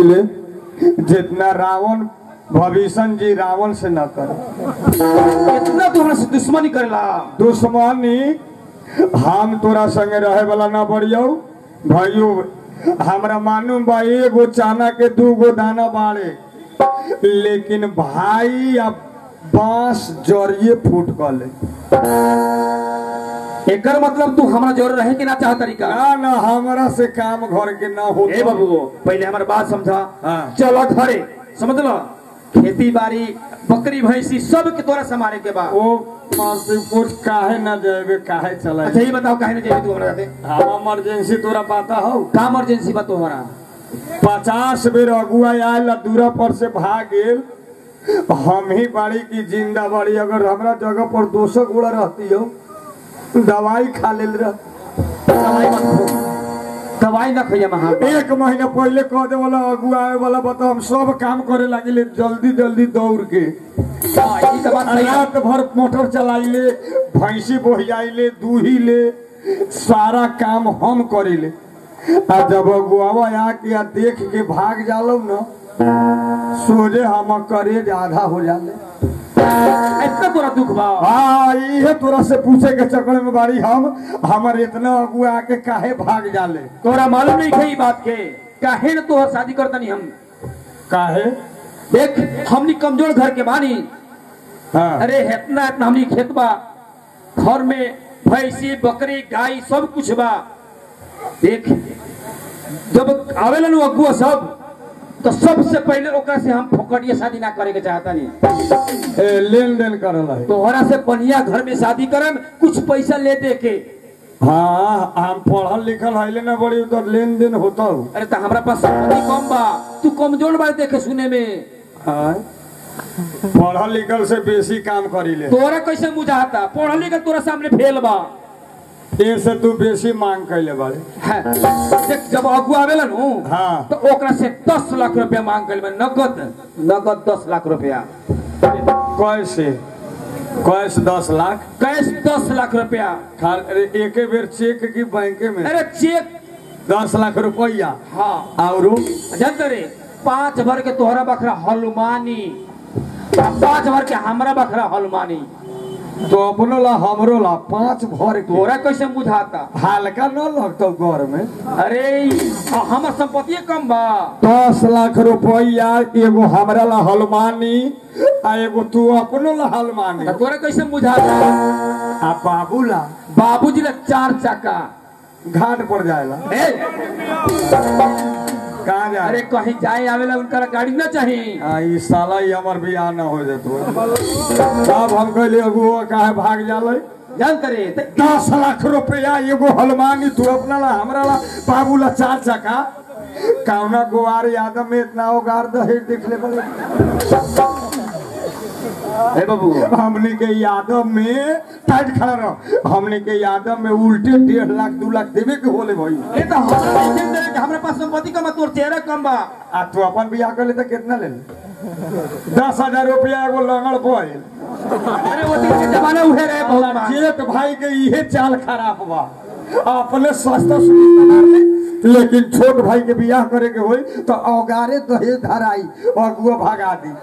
ले जितना रावण भविष्य जी रावण से न करे इतना तू हमरा से दुश्मनी करेला दुश्मनी हम तोरा संगे रहे वाला ना बढ़ियो भाइयो हमरा मालूम बा एगो चाना के दू गो दाना बाड़े लेकिन भाई अब बांस जरिए फूट गले एकर मतलब तू हमरा जोर रहे के ना चाह तरीका ना ना हमरा से काम घर के ना हो ए बाबू पहले हमार बात समझा हाँ। चलो घरे समझ लो खेती बाड़ी बकरी भैंसी सब के तोरा संभाले के बा ओ कुछ काहे ना जाएबे काहे चला अच्छा ये बताओ काहे ना जेबे तू हमरा साथे हम इमरजेंसी तोरा पता हो का इमरजेंसी बा तोहरा पचास बेर अगुआ आयल आ दूरा पर से भाग गेल हम ही बाड़ी की जिंदा बाड़ी अगर हमरा जगह पर दोसर गोड़ा रहती हो दवाई खा लेल रह दवाई मत खो दवाई ना खइया महा एक महीना पहले कह दे वाला अगुआ आए वाला बता हम सब काम करे लगिले जल्दी जल्दी दौड़ के हां ई तो बात सही है रात भर मोटर चलाइले भैंसी बोहियाइले दूही ले सारा काम हम करेले आ जब अगुआवा आके आ देख के भाग जालो न सोझे हम करेज आधा हो जाले इतना तोरा दुख बा हाँ इहे तोरा से पूछे के चक्कर में बाड़ी हम हमर इतना अगुआ आके काहे भाग जाले तोरा मालूम नहीं है ई बात के काहे ना तोहर शादी करतनी हम काहे देख हमनी कमजोर घर के बानी हाँ अरे इतना इतना हमनी खेत बा घर में भैंसी बकरी गाय सब कुछ बा देख जब आवेला नु अगुआ सब तो सबसे पहले ओकरा से हम फोकटिया शादी ना करे के चाहता नहीं ए, लेन देन करल है तोहरा से बढ़िया घर में शादी करम कुछ पैसा ले दे के हाँ हम पढ़ल लिखल है ना बड़ी तो लेन देन होता हो अरे तो हमरा पास संपत्ति कम बा तू कमजोर बा देखे सुने में हाँ। पढ़ल लिखल से बेसी काम करीले तोरा कैसे बुझाता पढ़ल लिखल तोरा सामने फेल बा ए से तू बेसी मांग कैले बारे है। देख जब अगुआ आवेला नु हाँ। तो ओकरा से दस लाख रुपया मांग कर नगद नगद दस लाख रुपया कैसे कैसे दस लाख कैश दस लाख रुपया खा अरे एके बेर चेक की बैंक में अरे चेक दस लाख रुपया हाँ और जानते रे पांच भर के तोहरा बखरा हलुमानी आ पांच भर के हमरा बखरा हलुमानी तो अपनो ला हमरो ला पांच भर के तोरा कैसे बुझाता हल्का न लगतो घर में अरे आ हमर संपत्ति कम बा दस लाख रुपया एगो हमरा ला हलमानी आ एगो तू अपनो ला हलमानी आ तोरा कैसे बुझाता आ बाबू ला बाबूजी ला चार चक्का घाट पर जाएला ए, कहाँ जाए अरे कहीं जाए आवेला उनका गाड़ी ना चाहिए आ, ई साला ही हमर बियाह न हो जेतो तब हम कहले अगुआ काहे भाग जाले जानते रे त दस लाख रुपया एगो हलमानी तू अपना ला हमरा ला बाबू ला चार चक्का कौना गुआर यादव में इतना ओगार दहेज देख ले बड़े ए बाबू हमने के यादव में टाइट खड़ा रहो हमने के यादव में उल्टे डेढ़ लाख दू लाख देवे के होले भाई ये तो हमरा नहीं जानते रे कि हमरा पास संपत्ति कम बा तोर चेहरा कम बा आ तू अपन बियाह कर ले तो कितना ले ले दस हजार रुपया एगो लंगड़ बोल अरे वो दिन के जमाना उहे रहे बहुत बा जेठ भाई के इहे चाल खराब बा अपने सस्ता सुविधा मार ले लेकिन छोट भाई के बियाह करे के होई तो औगारे दहेज धराई अगुआ भगा दी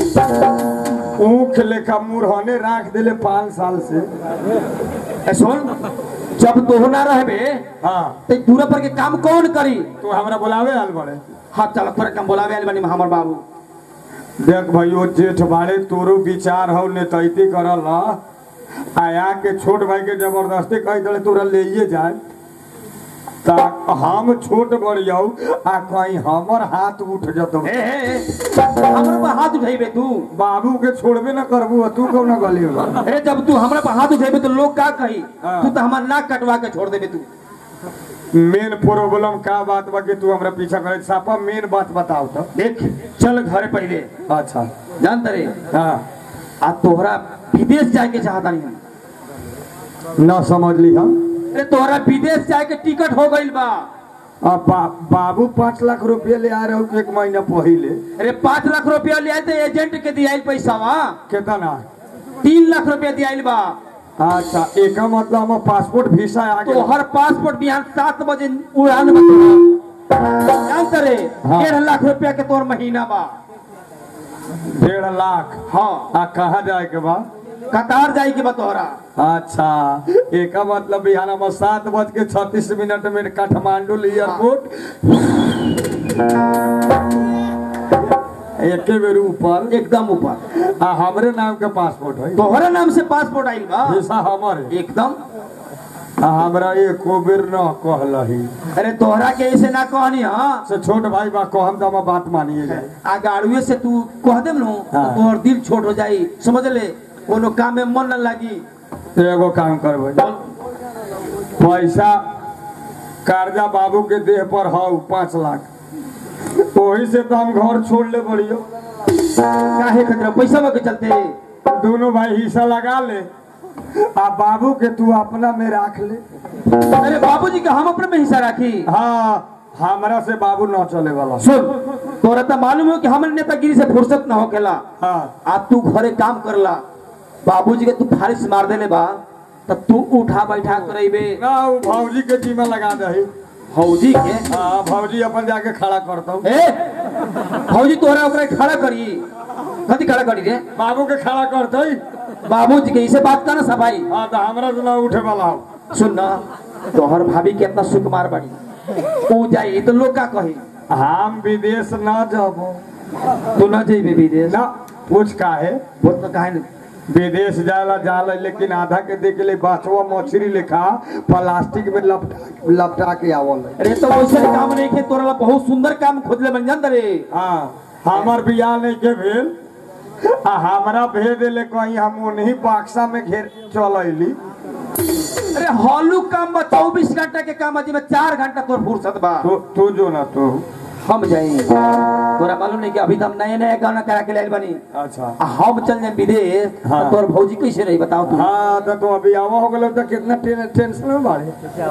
ऊख लेखा मुरहने राख देले पाँच साल से ए सुन जब तू ना रहबे हाँ ते दूरा पर के काम कौन करी तू हमरा बुलावे आल बड़े हाँ चल तोरा काम बोलावे आइल बानी हमर बाबू देख भाइयों जेठ बाड़े तोरो विचार हो नेतैती करल ह। आया के छोट भाई के जबरदस्ती कह दे तोरा ले जाए ता हम छोट बड़ियौ आ कहीं हमर हाथ उठ जतो ए ए हमरा पर हाथ उठाइबे तू बाबू के छोड़बे न करबू आ तू कौन गली बा अरे जब तू हमरा पर हाथ उठाइबे तो लोग का कही हाँ। तू तो हमार नाक कटवा के छोड़ देबे तू मेन प्रॉब्लम का बात बा कि तू हमरा पीछा करे सापा मेन बात बताओ तो देख चल घर पहले अच्छा जानते रे हाँ आ तोहरा विदेश जाए के चाहता नहीं हम न समझ ली हम अरे तोहरा विदेश जाए के टिकट हो गइल बा अब बा, बाबू पाँच लाख रुपया ले आ रहे हो एक महीना पहले अरे पाँच लाख रुपया ले आए थे एजेंट के दियाइल पैसा बा कितना तीन लाख रुपया दियाइल बा अच्छा एक मतलब हम पासपोर्ट वीसा आ तो गया हर पासपोर्ट बिहान सात बजे उड़ान बा जानते रे हाँ। डेढ़ लाख रुपया के तोर महीना बा डेढ़ लाख हाँ आ कहाँ जाए के बा कतार जाई के बा तोहरा अच्छा एक मतलब बिहान में सात बज के छत्तीस मिनट में काठमांडू एयरपोर्ट एके बेर ऊपर एकदम ऊपर आ हमरे नाम के पासपोर्ट है तोहरा नाम से पासपोर्ट आइल बा वीसा हमर है। एकदम आ हमरा एको बेर न कहलही अरे तोहरा के ऐसे ना कहनी हाँ से छोट भाई बा कहम तो हम बात मानिए जाए आ गाड़ुए से तू कह देम नु तो हाँ। तोहर दिल छोट हो जाई समझ ले कोनो काम में मन न लागी एगो काम करबै पैसा कर्जा बाबू के देह पर हौ पाँच लाख वही से तो हम घर छोड़ ले बड़ियो काहे खतरा पैसा के चलते दोनों भाई हिस्सा लगा ले आ बाबू के तू अपना में राख ले अरे बाबूजी के हम अपने में हिस्सा राखी हाँ हमरा से बाबू न चले वाला सुन तोरा तो मालूम हो कि हमरे नेतागिरी से फुर्सत न होखेला हाँ आ तू घरे काम करला बाबूजी के तू फारिश मार देले बा तब तू उठा बैठा करेबे ना वो भौजी के जीमा लगा दही हौजी के हाँ भौजी अपन जाके खड़ा करता ए हौजी तोहरा ओकरा खड़ा करी कथी खड़ा करी रे बाबू के खड़ा करते बाबूजी के इसे बात कर ना सभाई हाँ तो हमरा से ना उठे वाला हो सुन ना तोहर भाभी कितना सुकुमार बड़ी ऊ जाई तो लोग का कही हम विदेश न जाबो तू ना जाइबे विदेश ना पूछ काहे वो तो काहे न विदेश जाला जाला लेकिन आधा के देख ले बाछवा मछली लेखा प्लास्टिक में लपटा लपटा के आवल है। अरे तो वैसे काम नहीं खे तोरा ला बहुत सुंदर काम खोजले बन जान रे हाँ हमर बियाह नहीं के भेल आ हमरा भेज देले कहीं हम उन्हीं बक्सा में घेर चल अली अरे हॉलू काम बा चौबीस घंटा के काम बा में चार घंटा तोर फुर्सत बा तू तू जो ना तू हम जाई तोरा मालूम नहीं कि अभी तो हम नए नए गाना करा के लाइल बनी अच्छा आ हम चल जाए विदेश हाँ। तो तोर भौजी कैसे रही बताओ तू हाँ तो तू अभी आवा हो गलो तो कितना टेन- टेंशन में बाड़े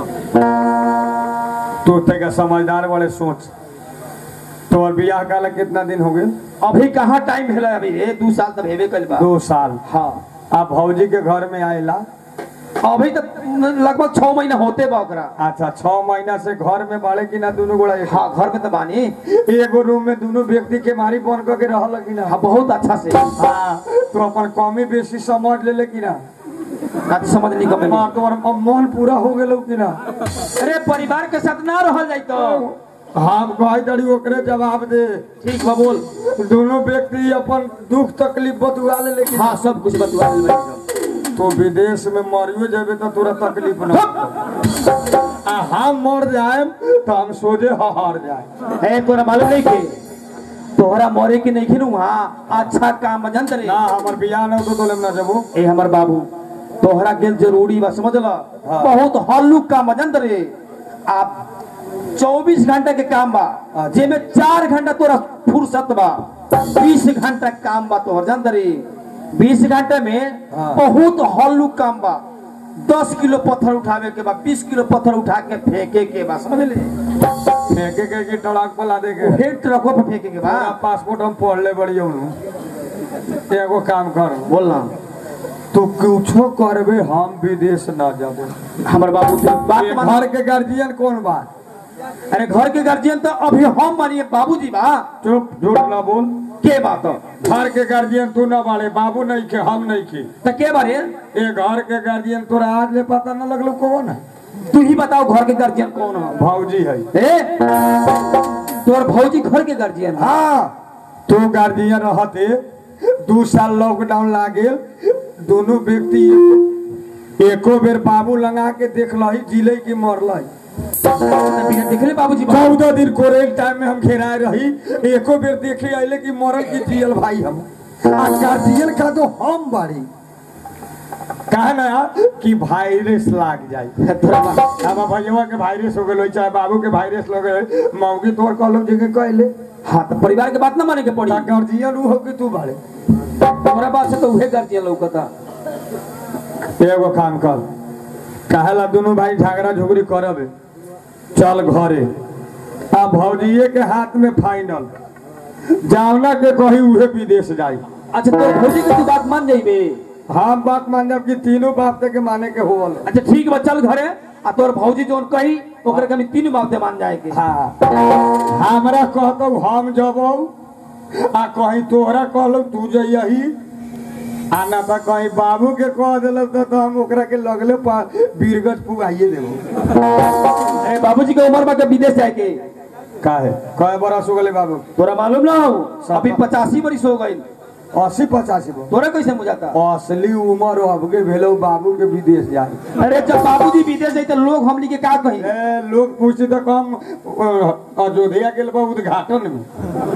तू तेगा समझदार वाले सोच तोर बियाह काला कितना दिन हो गए अभी कहाँ टाइम है अभी रे दू साल तक हेबे कल बा दो साल हाँ आप भौजी के घर में आएला अभी तक लगभग छह महीना होते बा ओकरा अच्छा छह महीना से घर में बाड़े कि ना दोनों गोड़ा एक हाँ घर में तो बानी एगो रूम में दोनों व्यक्ति के मारी बन करके रहल कि ना हाँ बहुत अच्छा से हाँ तो अपन कमी बेसी समझ ले ले कि ना ना तो समझ नहीं कमे हाँ, तोहर मन पूरा हो गेलो कि ना अरे परिवार के साथ ना रहल जाई तो हम कहे दड़ी ओकरे जवाब दे ठीक बा बोल दोनों व्यक्ति अपन दुख तकलीफ बतुआ ले लेकिन हाँ सब कुछ बतवा देल बानी सब। तो विदेश में मरियो जाबे तो तोरा तकलीफ ना होतो। आ हम मर जाए तो हम सोझे हार जाए है तोरा मालूम नहीं के तोहरा मोरे के नहीं खिनू हाँ अच्छा काम जानत रे ना हमर बियाह न होतो तो लेम ना जबो ए हमर बाबू तोहरा गेल जरूरी बा समझ ल बहुत हल्लुक काम जानत रे आप 24 घंटा के काम बा अच्छा। जेमे चार घंटा तोरा फुर्सत बा 20 घंटा काम बा तोहर जानत रे 20 घंटा में हाँ। बहुत हल्लुक काम बा 10 किलो पत्थर उठावे के बा 20 किलो पत्थर उठा के फेंके के बा समझ ले फेंके के की टड़ाक पला दे के हेड ट्रकों पे फेंके के बा मेरा पासपोर्ट हम पढ़ ले बड़ियो एगो काम कर बोलना तू कुछो करबे हम विदेश ना जाबो हमर बाबू तू बात ये मान घर के गार्जियन कौन बा अरे घर के गार्जियन तो अभी हम मानिए बाबूजी बा चुप झूठ ना बोल के बात हो? घर के गार्जियन तू ना बाड़े बाबू नहीं के हम नहीं के तो के बारे ये घर के गार्जियन तोरा आज ले पता न लगलो कौन है तू ही बताओ घर के गार्जियन कौन हो भौजी है ए तोर भौजी घर के गार्जियन है हाँ तू गार्जियन रहते दू साल लॉकडाउन लागेल दोनों व्यक्ति एको बेर बाबू लगा के देख लही जिले की मरलही तो बिना देखले बाबूजी बा चौदह दिन कोरेल टाइम में हम घेराए रही एको बेर देखे आइले कि मरल की जियल भाई हम आ गार्जियन का तो हम बाड़ी कहा ना कि वायरस लाग जाए तोरा बा- अब भैया के वायरस हो गए चाहे बाबू के वायरस हो गए मौगी तोर कहलो जगह कहले हाँ तो परिवार के बात ना माने के पड़ी गार्जियन ऊ हो कि तू बाड़े तोरा बात से तो उहे गार्जियन लौकता एगो काम कर कहेला दोनों भाई झगड़ा झुगड़ी करब चल घरे आ भौजिए के हाथ में फाइनल जावना के कही उहे विदेश जाई अच्छा तोर भौजी के तू बात मान जाइबे हम बात मान जब कि तीनों बाप तक के माने के होल अच्छा ठीक बा चल घरे आ तोर भौजी जोन कही ओकरे के हम तीन बात दे मान जाए के हाँ हमरा कहतो हम जबो आ कहीं तोहरा कहलो तू जइही आ ना तो कहीं बाबू के कह दिल तो, तो हम ओकरा के लगले पा- बीरगंज पुगाइए देबो ए बाबूजी के उम्र बा के विदेश जाए के काहे कहे बरस हो गले बाबू तोरा मालूम ना हो अभी पचासी बरिस हो गई अस्सी पचासी बो तोरा कैसे बुझाता असली उम्र अबके भेलो बाबू के विदेश जाए अरे जब बाबूजी विदेश जाए तो लोग हमनी के का कही ए, लोग पूछते तो कम अ, अयोध्या गेल बा उद्घाटन में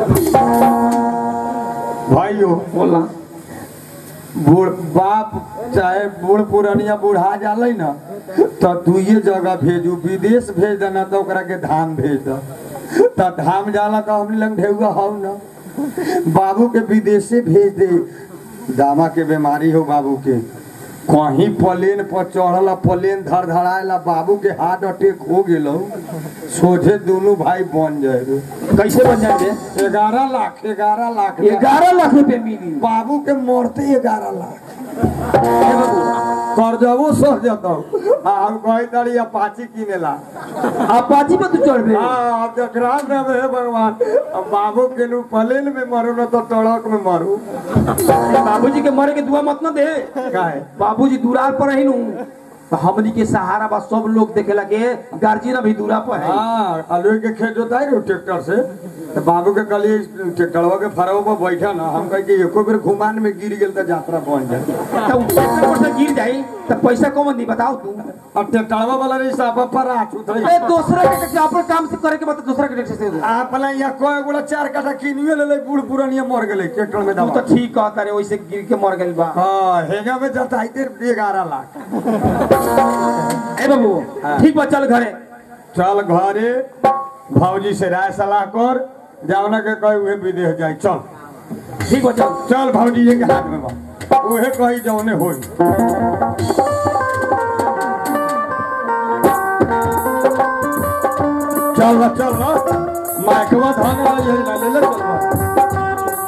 भाइयों बोला बूढ़ बाप चाहे बूढ़ पुरानिया बुढ़ा जाले ना तो दुइये जगह भेजू विदेश भेज देना तो ओकरा के धाम भेज दो तो धाम जाला तो हमने लंग ढेउआ हौ ना बाबू के विदेशे भेज दे दामा के बीमारी हो बाबू के कहीं प्लेन पर चढ़ल प्लेन धड़ धड़ाएला बाबू के हार्ट अटैक हो गेलो सोझे दोनों भाई बन जाए कैसे बन जाएंगे ग्यारह लाख ग्यारह लाख ग्यारह लाख रुपए मिली बाबू के मरते ग्यारह लाख ए बाबू, कर्जबो सर जतौ आ हम कही तारी अपाची किनेला अपाची पे तू चढ़ हाँ अब जकरा में हे भगवान अब बाबू के नु प्लेन में मरू न तो टड़क में मरू बाबूजी के मरे के दुआ मत न दे काहे बाबूजी दुरार पर रही नु तो हमनी के सहारा बा सब लोग देखे लगे गार्जियन अभी दूरा पर है हाँ आलू के खेत जोताई रो ट्रैक्टर से तो बाबू के कली ट्रैक्टरवा के फरवा पर बैठा ना हम कहे कि एको बेर घुमान में गिर गेल तो यात्रा बन जाए तो ट्रैक्टर पर से गिर जाई तो पैसा कौन दी बताओ तू अब ट्रैक्टरवा वाला रही साहब पर आ छूट ए दूसरा के के अपन काम से करे के बाद दूसरा के ट्रैक्टर से दे आप या कोई गोला चार काठा किनियो ले ले बूढ़ पुरानिया मर गेले ट्रैक्टर में तू दबा तो ठीक कहता रे वैसे गिर के मर गइल बा हाँ हेगा में जताइते ग्यारह लाख ए बाबू ठीक बा चल घरे चल घरे भौजी से राय सलाह कर जावना के कहे उहे विदेश जाए चल ठीक बा चल चल भौजी ये के हाथ में बा उहे कही जौने होई चल बा चल बा माइकवा धन वाला यही ना ले ले चल बा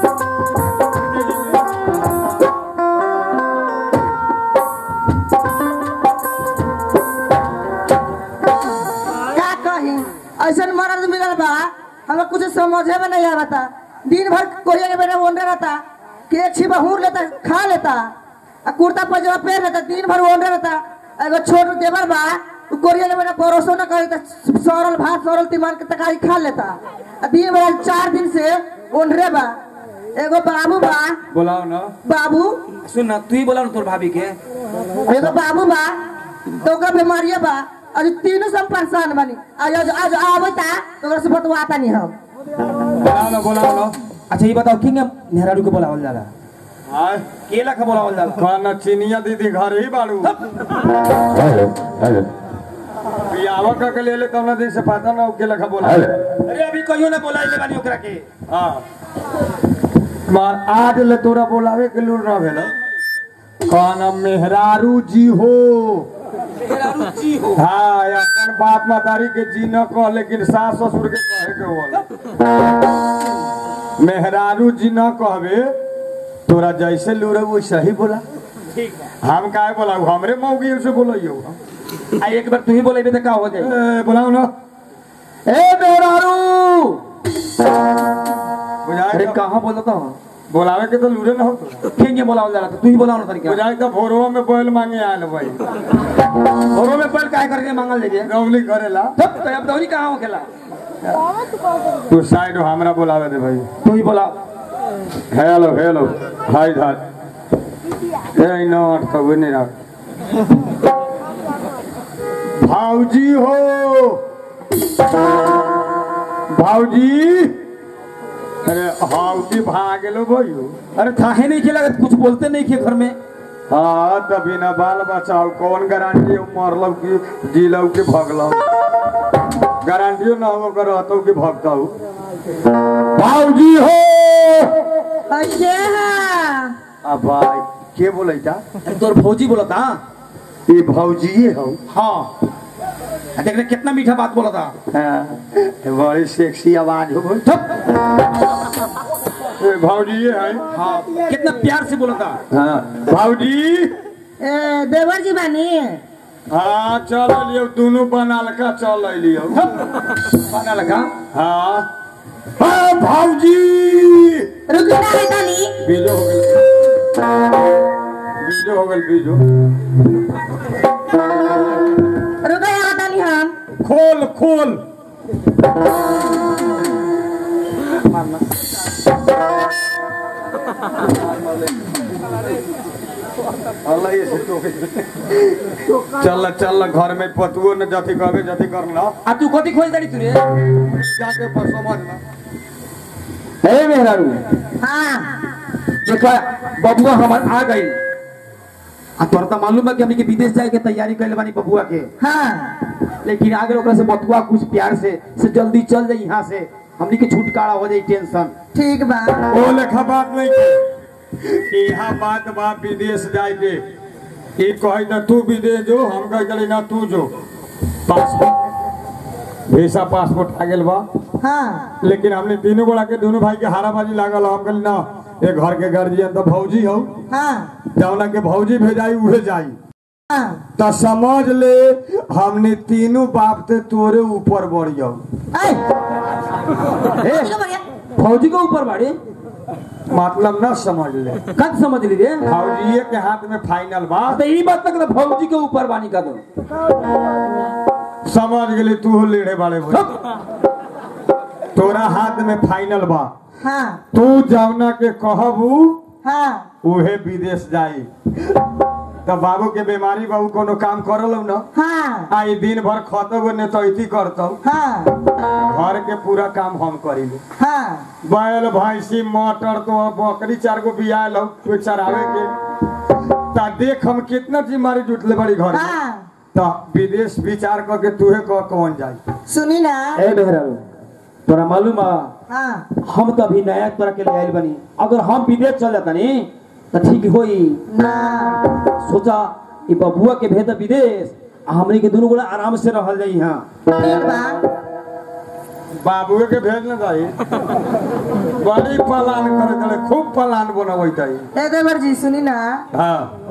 का कही ऐसा मर्द मिलल बा हमें कुछ समझे में नहीं आवता दिन भर कोरिया के बेटा ओंडे रहता केक छिपा हूर लेता खा लेता आ कुर्ता पजामा पहन लेता दिन भर ओंडे रहता एगो छोट देवर बा उ कोरिया के बेटा भरोसो न करे त सरल भात सरल तिमार के तरकारी खा लेता आ दिन भर चार दिन से ओंडरे बा एगो बाबू बा बुलाओ ना बाबू सुन ना तू ही बोला ना तोर भाभी के एगो बाबू बा तो ओकरा बीमारिया बा अरे तीनों सब परेशान बनी आज आज आज आवता तो ओकरा से बतवाता नहीं हम बुलाओ ना बुलाओ ना अच्छा ये बताओ किंग नेहरू के बोलावल जाला हाय केला का बोलावल जाला कौन चिनिया दीदी घर ही बाड़ू बियावा का के ले ले कौन दिन से पता ना के लखा बोला अरे अभी कहियो ना बोलाइले बानी ओकरा के हाँ मार आज ले तोरा बोलावे के लूर ना भेल कौन मेहरारू जी हो नेहरू जी हो हाँ अपन बाप मातारी के जी न कह लेकिन सास ससुर के कहे के बोल मेहरारू जी न कहबे तोरा जैसे लूरे वैसे ही बोला ठीक है हम काहे बोलाऊ हमरे मौगी से बोलइयो आ एक बार तू ही बोलेबे तो का हो जाए ए, बोलाओ ना ए मेहरारू बुझाए अरे तो- कहाँ बोलता था बोलावे के तो लूरे ना हो तोरा। किंग बोलावल जाला तो तू ही बोलाओ ना तरीका बुझाए तो भोरवा में बैल मांगे आयल भाई घरों में पहले काय करके मांगल लेजे रौली करेला तब तो अब दौरी कहाँ हो खेला तू साइड हो, हमरा बोलावे दे भाई तू ही बोला हेलो हेलो हाय धार ए नो अर्थ वो नहीं रहा भाऊजी हो भाऊजी अरे हाउजी भाग गेलो भयो अरे थाहे नहीं खेला कुछ बोलते नहीं खे घर में हाँ त बिना बाल बचाओ कौन गारंटी मरलो कि जिलो कि भगलो गारंटियो ना हो कर रहतो कि भगतो भाऊजी हो अये हाँ अब भाई के बोलैता अरे तोर भौजी बोला था ये भाऊजी हो हाँ आ देख रहे कितना मीठा बात बोला था हाँ, बड़ी सेक्सी आवाज हो गई थप ए, भाऊजी ये है हाँ कितना प्यार से बोला था हाँ भाऊजी ए, देवर जी बानी हाँ चल लियो दोनों बनाल का चल लियो बना लगा हाँ हाँ भाऊजी रुकी ना है तानी बीजो हो गल बीजो हो गल बीजो रुका यहाँ तानी हम खोल खोल अल्लाह ये से टोके। चल चल घर में पतुओ न जथी कहबे जथी करना आ तू कथी खोज दाड़ी तू रे जाके पर समझना हे मेहरारू हाँ देखा बबुआ हमार आ गई आ तोरा तो मालूम है कि हमनी के विदेश जाए के तैयारी कैले बानी बबुआ के हाँ लेकिन आगे ओकरा से बतुआ कुछ प्यार से से जल्दी चल जाई यहाँ से हमनी के छुटकारा हो जाई टेंशन ठीक बा ओ लेखा बात नहीं के यहाँ बात बा विदेश जाए के ई कहे ना तू विदेश जो हम कह चली ना तू जो पासपोर्ट वीसा पासपोर्ट आ गेल बा हाँ लेकिन हमने तीनों गोड़ा के दोनों भाई के हाराबाजी लागल हम कहली ना ये घर के गार्जियन तो भौजी हो हाँ जौना के भौजी भेजाई उहे जाई हाँ तो समझ ले हमने तीनों बाप ते तोरे ऊपर बढ़ियो ऐ, ए फौजी के ऊपर बाड़ी मतलब ना समझ ले कद समझ ली रे भौजीए के हाथ में फाइनल बा तो ई बात तक तो फौजी के ऊपर बानी का दो समझ गेली तू लेड़े वाले बोल तोरा हाथ में फाइनल बा हाँ तू जौना के कहबू हाँ उहे विदेश जाई तो बाबू के बीमारी बाबू कोनो काम करल न हाँ आई दिन भर खतब ने तो इति करतौ हाँ घर के पूरा काम हम करीले हाँ बैल भैंसी मटर तो बकरी चार गो बियाल हो कोई चरावे के ता देख हम कितना जिम्मेदारी जुटले बड़ी घर में हाँ तो विदेश विचार करके तूहे कह कौन जाई सुनी ना ए मेहरारू तोरा मालूम बा हाँ हम तो अभी नया तोरा के ले आइल बनी अगर हम विदेश चल जाता नी तो ठीक होई ना सोचा ई बबुआ के भेद विदेश आ हमनी के दोनों गोड़ा आराम से रहल जाई यहाँ ठीक बा बाबुए के भेज न जाई बड़ी पलान करे चले खूब पलान बनबै ताई ए देवर जी सुनी ना हाँ